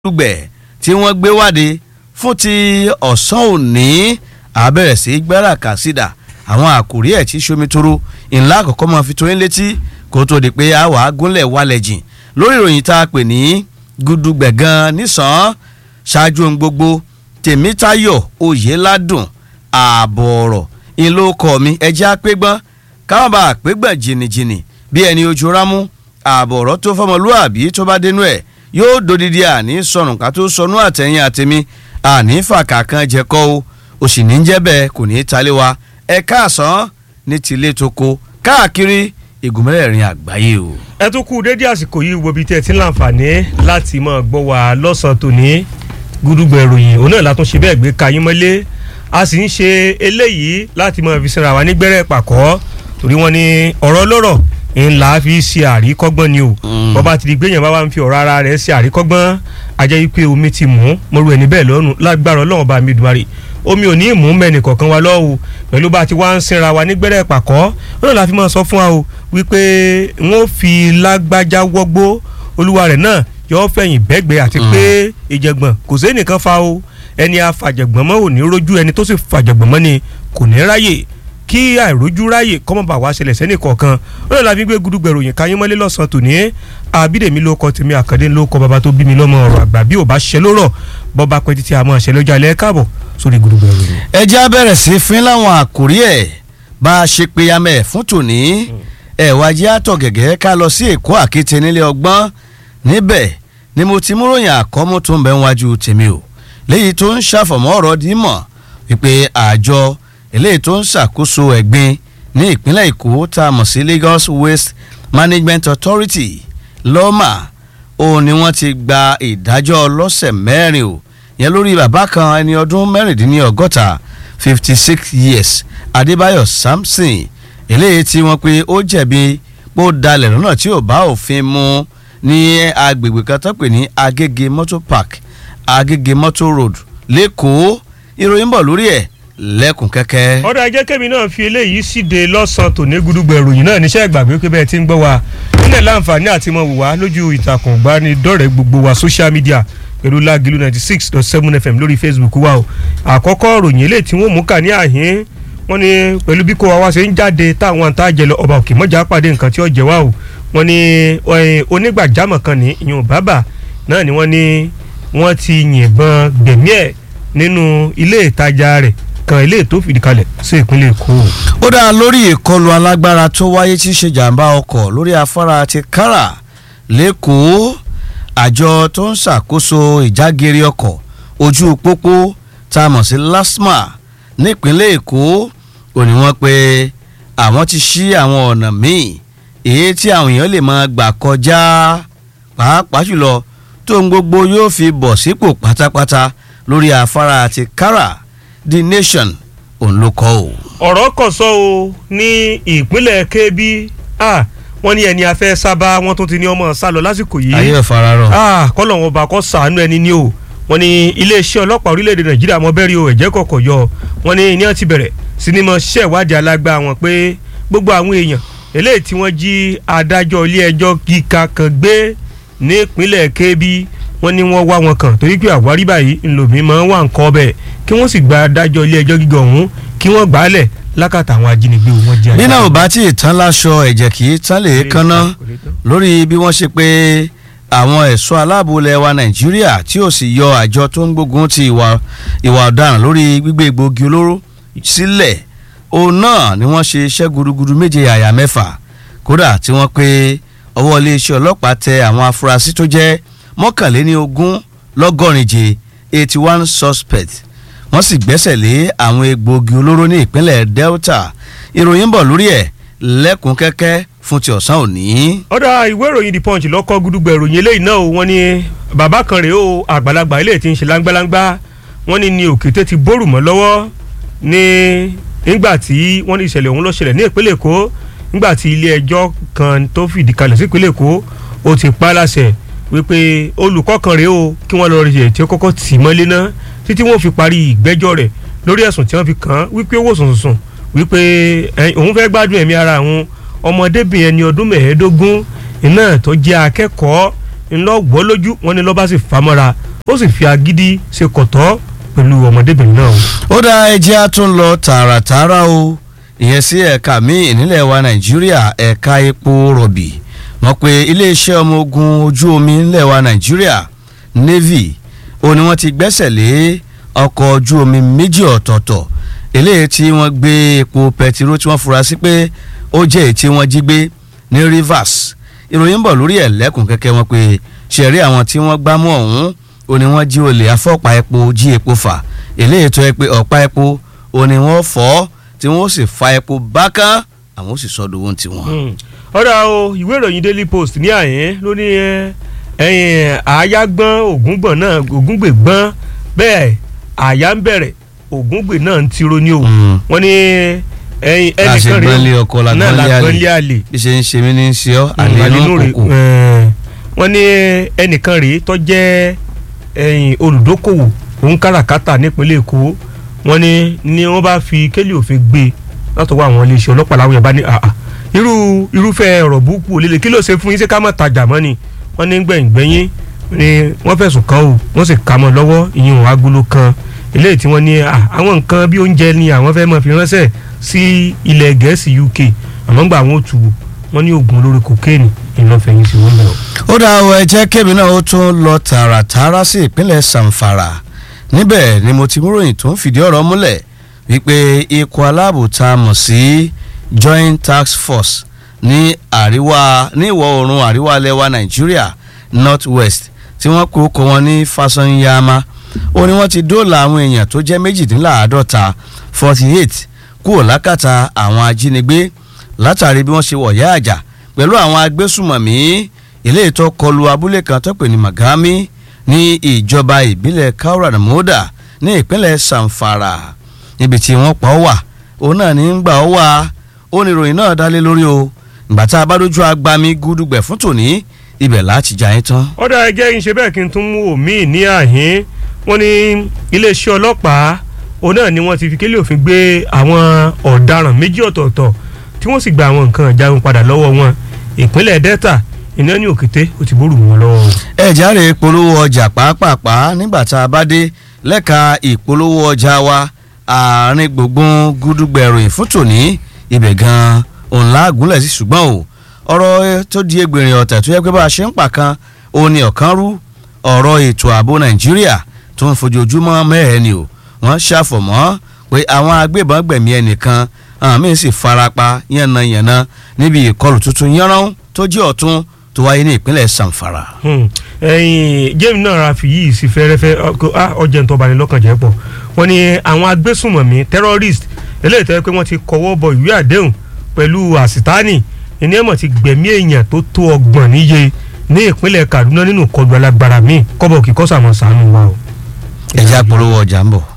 dùgbẹ̀ tí wọ́n gbé wáde fún ti ọ̀sán òní àbẹ̀rẹ̀ sí gbẹ́rà kàsídà àwọn àkòrí ẹ̀ tí ṣomitoro ńlá àkọ́kọ́ máa fi tóyún létí kó tó di pé a wà á gúnlẹ̀ wálẹ̀ jìn lórí ìròyìn tá a pè ní gudugbẹ̀ gan nísàn ṣáájú ohun gbogbo tèmítayọ̀ oyèládùn ààbọ̀ ọ̀rọ̀ ìlókọ̀ mi ẹjẹ́ àpégbọ́n káwọn bá àpégbọ́n jìnnìjìnnì bí ẹni ojú rámú ààbọ̀ ọ̀rọ̀ tó fọmọlúàbí tó bá dénú ẹ̀ yóò dodidi àní sọnù ká tó sọnù àtẹ̀yìn àtẹ̀mí àní fàkà kan jẹ́kọ́ o òsì ní jẹ́ bẹ́ẹ̀ kò ní í talé wa ẹ káàsán ní tilé toko káàkiri ìgùnmẹ́rẹ̀ẹ̀rin àgbáyé o. ẹ tún kú dédé àsìkò yìí wo ibi tí ẹ ti ń láǹfààní láti máa gbọ́ wa lọ́sàn-án tòní gúdúgbẹ̀ ìròyìn òun náà látún ṣe bẹ́ẹ̀ gbé kayín mọ́lé a sì ń ṣe eléyìí láti máa fi sinra wa nígbẹ́rẹ́ pàkọ́ torí wọ́n ní ọ̀rọ̀ lọ́rọ̀ ńlá fi ṣe àríkọ́gbọ́n ni o bọ́ba ti di gbẹ̀yàn bá wa ń fi ọ̀rọ̀ ara rẹ̀ ṣe àríkọ́gbọ́n ajẹ́ wípé omi ti mú mọ́rú ẹni bẹ́ẹ̀ lọ́rùn lágbára ọlọ́run bá mi dùmarè omi ò ní mú mẹ́ni kọ̀ọ̀kan wa lọ́wọ́ pẹ̀lú bá ti wá ń sinra wa nígbẹ́rẹ́ pàkọ́ lọ́nà la fi máa sọ fún wa o wípé wọ́n fi lágbájá wọ́gbó olúwa rẹ̀ náà yọ fẹ̀yìn bẹ́gbẹ́ àti pé ìjẹ̀gbọ̀n kò sí ẹnìkan fa o ẹni afàjẹ̀gbọ̀n mọ́ ò ní rójú ẹni tó sì fàjẹ̀gbọ̀n mọ́ ni kò ní ráyè kí àìrójú ráyè kọ́mọ̀bà wá ṣẹlẹ̀ sẹ́nì kọ̀ọ̀kan lọ́nà la fi gbé gudugbẹ̀rù yìí káyín mọ́lé lọ́sàn-án tòní àbídèmí ló kọ tèmi àkàndé ló kọ bàbá tó bí mi lọ́mọ ọ̀rọ̀ àgbà bí ò bá ṣẹ lórọ̀ bọ́ba pẹ́ títí àmọ́ ṣẹ lọ́jọ́ alẹ́ káàbọ̀ sórí gudugbẹ̀rù yìí. ẹ jẹ́ abẹ́rẹ́ sí fín láwọn àkórí ẹ̀ bá a ṣe pe amẹ́ fún tòní ẹ̀ wá jẹ́ àtọ̀ gẹ̀gẹ́ ká lọ sí èkó àkété nílé ọgbọ́n níbẹ̀ ni mo ti múròyìn àkọ́mú tó ń bẹ wájú tèmi o léyìí tó ń ṣàfọ̀mọ́ ọ̀rọ̀ dímọ̀ wípé àjọ eléyìí tó ń ṣàkóso ẹ̀gbin ní ìpínlẹ̀ èkó tá a mọ̀ sí Lagos Waste Management Authority lọ́mà òun ni wọ́n ti gba ìdájọ́ ọlọ́sẹ̀ mẹ́rin o yẹn lórí bàbá kan ẹni ọdún mẹ́rìndínlọ́gọ́ta fifty six years Adébáyọ̀ Samson eléyìí tí wọ́n pe ó jẹ̀bi pé ó dalẹ̀ lọ́nà tí ò bá òfin mu ní agbègbè kan tó pè ní Agége Motor Park Agége Motor Road lẹ́kọ̀ọ́ ìròyìn bọ̀ lórí ẹ̀ lẹ́kùn kẹ́kẹ́. ọ̀dọ̀ ajẹ́ kẹ́mi náà fi eléyìí síde lọ́sàn-án tòní gudugbẹ̀ ìròyìn náà níṣẹ́ ìgbàgbé pé bẹ́ẹ̀ ti ń gbọ́ wa nílẹ̀ láǹfààní àti mọ̀ wò wá lójú ìtàkùn ìbánidọ́rẹ̀ẹ́ gbogbo wa social media pẹ̀lú lágìlú ninety six dot seven fm lórí facebook wa o àkọ́kọ́ ròyìn eléyìí tí wọ́n mú kà ní àhín wọ́n ní pẹ̀lú bí kò wá wá ṣe ń jáde táwọn àtàjẹ lọ ọba òkè mọ́jà pàdé nǹkan tí ó jẹ wá o wọ́n ní onígbàjámọ̀ kan ní ìyún bàbà náà ni wọ́n ní wọ́n ti yìnbọn gbẹ̀mí ẹ̀ nínú ilé ìtajà rẹ̀ kan ilé tó fìdí kalẹ̀ sí ìpínlẹ̀ èkó. ó dá lórí ìkọlù alágbára tó wáyé tí í ṣe jàǹbá ọkọ̀ lórí afárá ti kára lẹ́kọ̀ọ́ àjọ tó ń ṣàkóso ìjágeere ọkọ̀ ojú pópó tá a mọ̀ sí lasma nípínlẹ̀ èkó ò ní wọ́n pé àwọn ti ṣí àwọn ọ̀nà míì èyí tí àwọn èèyàn lè máa gbà kọjá pàápàá jùlọ tó ń gbogbo yóò fi bọ̀ sípò pátápátá lórí afárá ti kára the nation òun ló kọ́ o. ọ̀rọ̀ kọ̀ sọ o ní ìpínlẹ̀ kebbi wọ́n ní ẹni afẹ́ sábà wọ́n tún ti ní ọmọ sálọ lásìkò yìí. ayé ẹ̀ fara rọ. kọ́lọ̀ wọn bá kọ́ sàánú ẹni ní o wọ́n ní iléeṣẹ́ ọlọ́pàá orílẹ̀-èdè nàìjíríà mọ́ bẹ́ẹ̀ rí o ẹ̀jẹ̀ kọ̀kọ̀ yọ wọ́n ní ní wọ́n ti bẹ̀rẹ̀ sinimá ṣiṣẹ́ ìwádìí alágbá wọn pé gbogbo àwọn èèyàn eléyìí tí wọ́n jí adájọ́ ilé ẹjọ́ gíga kan gbé ní ìpínlẹ̀ kebbi wọ́n ní wọ́n wá wọn kàn torí pé àwárí báyìí ńlòmí máa ń wà nǹkan ọbẹ̀ kí wọ́n sì gba adájọ́ ilé ẹjọ́ gíga ọ̀hún kí wọ́n gbà á lẹ̀ lákàtà àwọn ajínigbé wọn jẹ́. nínú ò bá tí ì tán láṣọ ẹ̀jẹ̀ kì í tán lè kánná lórí bí wọ́n ṣe pé àwọn ẹ̀ṣọ́ aláàbò ilẹ̀ wa nàìjíríà tí ò sì yọ àjọ tó ń gbógun ti ìwà ọ̀daràn lórí gbígbé egbòogi olóró sílẹ̀ òun náà ni wọ́n ṣe iṣẹ́ gudugudu méje àyà mẹ́fà kódà tí wọ́n pé ọwọ́ iléeṣẹ́ ọlọ́pàá tẹ àwọn afurasí tó jẹ́ mọ́kànléní ogún lọ́gọ́rìnje eighty one suspect wọ́n sì gbẹ́sẹ̀ lé àwọn egbòogi olóró ní ìpínlẹ̀ Delta ìròyìn bọ̀ lórí ẹ̀ lẹ́kùn kẹ́kẹ́ fún ti ọ̀sán òní. ọ̀dà ìwé ìròyìn the punch lọ́kọ́ gudugbẹ̀ ìròyìn eléyìí náà wọ́n ní bàbá kan rèé o àgbàlagbà eléyìí ti ń ṣe láńgbáláńgbá wọ́n ní ní òkété ti bórù mọ́ lọ́wọ́ ní nígbà tí wọ́n ní ìṣẹ̀lẹ̀ ọ̀hún ló ṣẹlẹ̀ ní ìpínlẹ̀ Èkó nígbà tí ilé ẹjọ́ kan tó fìdí kalẹ̀ sí ìpínlẹ̀ Èkó ó ti pa á láṣẹ wípé olùkọ́ kan rèé o kí wọ́n lọ rí ẹ̀ tí ó kọ́kọ́ tì mọ́lé náà títí wọ́n fi parí ìgbẹ́jọ́ rẹ̀ lórí ẹ̀sùn tí wọ́n fi kàn án wípé owó sùnsùn wípé òun fẹ́ gbádùn ẹ̀mí ara òun ọmọdébìnrin ẹni ọdún mẹ́ẹ̀ẹ́dógún iná tó jẹ́ akẹ́kọ̀ọ́ ńlọ gbọ́ lójú wọn ni lọ́ba sì famọ́ra ó sì fi agídí ṣe kọ̀tọ́ pẹ̀lú ọmọdébìnrin náà. ó dá ẹjẹ́ á tún lọ tààràtààrà o ìyẹn sí ẹ̀ka míì nílẹ̀ wa nàìjíríà ẹ̀ka epo rọ̀bì mọ̀ pé iléeṣẹ́ ọmọ ogun ojú omi nílẹ̀ wa nàìjíríà navy ó ní wọ́n ti gbẹ́sẹ̀ lé ọkọ̀ ojú omi méjì ọ̀tọ̀ọ̀tọ̀ eléyìí tí wọ́n gbé epo pẹtiró tí wọ́n fura sí pé ó jẹ́ èyí tí wọ́n jí gbé ní rivers ìròyìn ń bọ̀ lórí ẹ̀ lẹ́kùn kẹ́kẹ́ wọn pé ṣẹ̀rí àwọn tí wọ́n gbámú ọ̀hún ó ní wọ́n jí olè afọ́pa epo jí epo fà eléyìí tó yẹ pé ọ̀pá epo ó ní wọ́n fọ́ tí wọ́n sì fa epo bákan àwọn ó sì sọ́dọ̀ owó tiwọn. ọ̀rọ̀ o ìwé ìròyìn daily post ní àyín ló ní ẹ̀yìn àyágbọ́n ògúngbọ̀n náà ògúngbè gbọ́n bẹ́ẹ̀ àyà ń bẹ̀rẹ̀ ògúngbè náà ń tiro ní o wọ́n ní ẹ̀yìn ẹnìkan rèé láṣẹgbọ́nlé ọkọ náà làgbọ́nlé làgbọ́nlé àlè àlè bí ṣe ń ṣe mí ní í ṣe ọ́ àlè inú kòkò. wọ́n ní ẹnìkan rèé tó jẹ́ ẹ̀yìn olùdókòwò òun káràkátà nípínlẹ̀ èkó wọ́n ní ni wọ́n bá fi kélé òfin gbé látọwọ́ àwọn iléeṣẹ́ ọlọ́pàá láwọn yẹn bá ní àà irú irúfẹ́ ọ̀rọ̀ burúkú òlélẹ̀ kí ló ṣe fún yín ṣé ká má tajà mọ́ ni wọ́n ní gbẹ̀yìngbẹ̀yìn ni wọ́n fẹ̀sùn kàn ó wọ́n sì kà mọ́ lọ́wọ́ ìyẹn òun agolo kan eléyìí tí wọ́n ní à, àwọn nǹkan bí oúnjẹ ni àwọn fẹ́ máa fi ránṣẹ́ sí ilẹ̀ gẹ̀ẹ́sì UK àmọ́ gbà àwọn ò tù wò wọ́n ní oògùn olórí kokéènì ìlọ́fẹ̀yìn sí wọn bẹ̀rẹ̀. ó dá ọ ẹ jẹ́ kébì náà ó tún lọ tààràtààrà sí ìpínlẹ̀ Zamfara níbẹ̀ ni mo ti mú ròyìn tó ń fìdí ọ̀rọ̀ múlẹ̀ wípé ikọ̀ aláàbò tá a mọ̀ sí Joint Task Force ní àríwá ní ìwọ̀ oòrùn àríwá lẹ́wà Nàìjíríà North West tí wọ́n kó kọ́ wọn ní Fasanyama ó ní wọ́n ti dóòlà àwọn èèyàn tó jẹ́ méjìdínláàádọ́ta forty eight kúrò lákàtà àwọn ajínigbé látàrí bí wọ́n ṣe wọ̀yá àjà pẹ̀lú àwọn agbésùmọ̀mí ilé ìtọ́ kọlu abúlé kan tó pè ní Magami ní ìjọba ìbílẹ̀ Kaura Namoda ní ìpínlẹ̀ Zamfara níbi tí wọ́n pa ọ́ wà òun náà ní ń gbà ọ́ wà ó ní ìròyìn náà dálé lórí o ìgbà tá a bá dójú agbami gúdúgbẹ̀ fún tòní ibẹ̀ láti jà yín tán. ọ̀dà ẹgẹ́ ń ṣe bẹ́ẹ̀ kí n tún mú òmíì ní àhín wọ́n ní iléeṣẹ́ ọlọ́pàá òun náà ni wọ́n ti fi kélé òfin gbé àwọn ọ̀daràn méjì ọ̀tọ̀ọ̀tọ̀ tí wọ́n sì gba àwọn nǹkan ìjagun padà lọ́wọ́ wọn ìpínlẹ̀ Delta iná ní òkété ó ti bórù wọn lọ́wọ́. ẹ járe ìpolówó ọjà pàápàá nígbà tá a bá dé lẹ́ka ìpolówó ọjà wa àárín gbùngbùn gúdúgbẹ̀ròyìn fún tòní ibẹ̀ gan-an òun láàgúnlẹ̀ sí ṣùgbọ́n o ọ̀rọ̀ tó di egbèrè ọ̀tẹ̀ tó yẹ pé bá a ṣe ń pàkan òun ni ọ̀kan rú ọ̀rọ̀ ètò ààbò Nàìjíríà tó ń fojoojúmọ́ mẹ́ẹ̀ẹ́ ni o wọ́n ṣàfọ̀mọ́ pé àwọn agbébọn gbẹ̀mí ẹnìkan àwọn míín sì farapa yànnàyànnà níbi ìkọlù tuntun yánrán tó jẹ́ ọ̀tún tó wáyé ní ìpínlẹ̀ Zamfara. ẹyin james náà ra fi yìí sí fẹ́rẹ́fẹ́ ọjà ń tọ́ba ní lọ́kàn jẹ́ pọ̀ wọ́n ní àwọn agbésùnmọ̀mí terrorist eléyìí tẹ́ pé wọ́n ti kọ́wọ́ bọ ìwé àdéhùn pẹ̀lú àsìtáàní ìní ẹ̀mọ̀ ti gbẹ̀mí èèyàn tó tó ọgbọ̀n níye ní ìpínlẹ̀ Kaduna nínú kọlu alágbára míì kọ́bọ̀ kí kọ́sàmọ̀ sànù wa o. ẹ̀já polówó ọjà ń bọ̀.